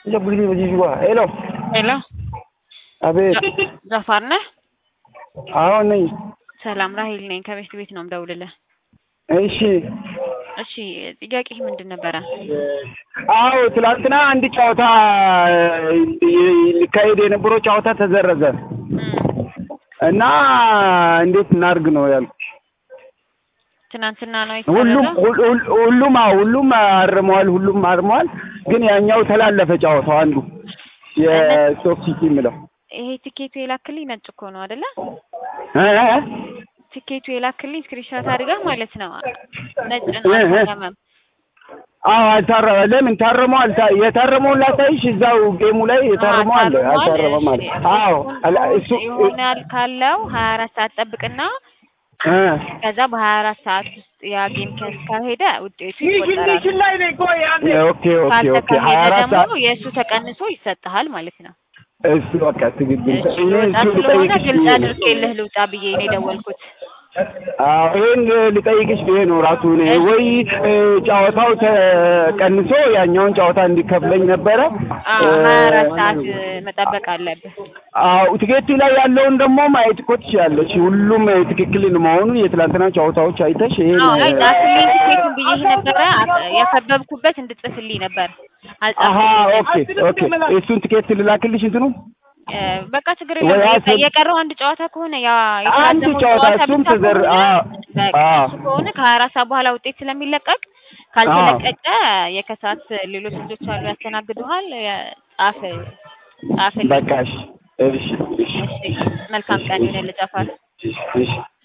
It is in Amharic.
Jabulii hojii shubaa. Hello. ሄሎ አቤት። ዘፋር ነህ? አሁን ነኝ። ሰላም ራሄል ነኝ። ከቤት ቤት ነው የምደውልልህ። እሺ። እሺ ጥያቄህ ምንድን ነበረ? አዎ ትላንትና አንድ ጨዋታ ሊካሄድ የነበረው ጨዋታ ተዘረዘ እም፣ እና እንዴት እናድርግ ነው ያልኩት። ትናንትና ነው ሁሉም የተሰረዘው? ሁል- ሁል- ሁሉም አዎ ሁሉም አርመዋል፣ ሁሉም አርመዋል። ግን ያኛው ተላለፈ ጨዋታው አንዱ የስቶክ ሲቲ የምለው ይሄ ቲኬቱ የላክልኝ ነጭ እኮ ነው አይደለ? እ እ እ? ቲኬቱ የላክልኝ ስክሪንሾት አድርገህ ማለት ነው። ነጭ ነው እ እ? አልታረመም። አዎ አልታረመ። ለምን ታረመው? አልታ የታረመውን ላሳይሽ። እዛው ጌሙ ላይ የታረመው አለ። ታርሟል። አልታረመም አለ። እሺ፣ አዎ እሱን አላ- እሱ ይሆናል ካለው ሀያ አራት ሰዓት ጠብቅና እ ከዛ በሀያ አራት ሰዓት ውስጥ ያ ጌም ካሄደ ውጤቱ ይቆጠራል። ኦኬ ኦኬ ኦኬ ሀያ ካልተካሄደ አራት ሰዓት ደግሞ የእሱ ተቀንሶ ይሰጥሃል ማለት ነው። እሱ በቃ ትክክል። እሺ እኔ ልውጣ እሱ ስለሆነ ልጠይቅሽ ግልጽ ብዬ ነው። አድርጌልህ ልውጣ ብዬ ነው የደወልኩት። አዎ ይሄን ልጠይቅሽ ብዬ ነው ራሱ እኔ ወይ እ፣ ጨዋታው ተቀንሶ ያኛውን ጨዋታ እንዲከፍለኝ ነበረ። አዎ እ፣ ሀያ አራት ሰዓት መጠበቅ አለብህ። አዎ ቲኬቱ ላይ ያለውን ደግሞ ማየት እኮ ትችያለሽ። ሁሉም ትክክል መሆኑን የትላንትና ጨዋታዎች አይተሽ ይሄን አዎ አይ ጻፍልኝ ቲኬቱን ብዬሽ ነበረ አ- ያከበብኩበት እንድጽፍልኝ ነበር አሀ አልጻፍልኝም። ኦኬ ኦኬ እሱን ቲኬት ልላክልሽ እንትኑ እ፣ በቃ ችግር ወይ የለም። አስብ- የቀረው አንድ ጨዋታ ከሆነ ያ አንድ የተራዘመው ጨዋታ ጨዋታ እሱም ብቻ ተዘር ከሆነ አዎ በቃ አዎ እሱ ከሆነ ከሀያ አራት ሰዓት በኋላ ውጤት ስለሚለቀቅ ካልተለቀቀ የከሰዓት ሌሎች ልጆች አሉ ያስተናግዱሃል። የ- ጻፍ ጻፍልኝ። በቃ እሺ እሺ እሺ እሺ መልካም ቀን ይሁንልህ ጃፋር። እሺ